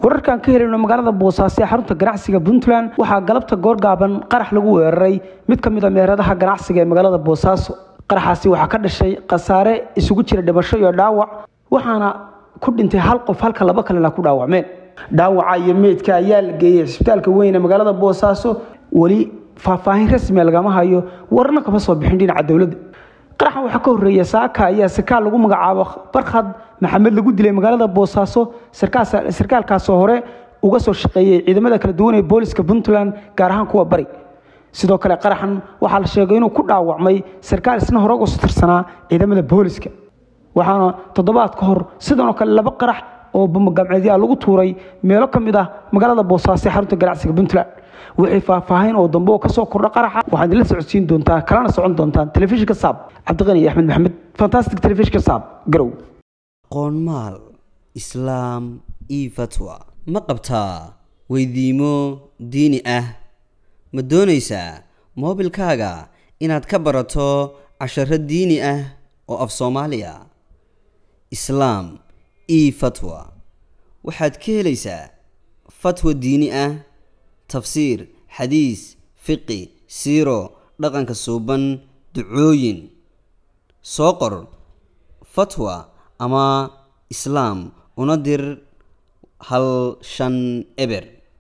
wararkaan ka helayno magaalada boosaaso ee xarunta ganacsiga puntland waxaa galabta goorgaaban qarax lagu weeraray mid ka mid a meheradaha ganacsiga ee magaalada boosaaso qaraxaasi waxaa ka dhashay khasaare isugu jira dhimasho iyo dhaawac waxaana ku dhintay hal qof halka laba kalena ku dhaawacmeen dhaawaca iyo meydka ayaa la geeyey cisbitaalka weyn ee magaalada boosaaso weli faahfaahin rasmia lagama hayo wararna kama soo bixin dhinaca dowladda qaraxan waxaa ka horreeya saaka ayaa sarkaal lagu magacaabo barkhad maxamed lagu dilay magaalada boosaaso sarkaalkaasoo hore uga soo shaqeeyey ciidamada kala duwan ee booliska puntland gaar ahaan kuwa bari sidoo kale qaraxan waxaa la sheegay inuu ku dhaawacmay sarkaal isna hore uga soo tirsanaa ciidamada booliska waxaana toddobaad ka hor sidanoo kale laba qarax oo bamagamceedyaa lagu tuuray meelo ka mid ah magaalada boosaaso ee xarunta ganacsiga puntland wixii faahfaahin oo dambe oo kasoo kordha qaraxa waxaad idinla socodsiin doontaa kalana socon doontaan telefishinka saab cabdiqani iyo axmed maxamed fantastic telefishinka saab garow qoonmaal islaam io fatwa ma qabtaa weydiimo diini ah ma doonaysaa moobilkaaga inaad ka barato casharo diini ah oo af soomaaliya islaam io fatwa waxaad ka helaysaa fatwa diini ah tafsiir xadiis fiqi siiro dhaqanka suuban ducooyin soo qor fatwa ama islaam una dir hal shan eber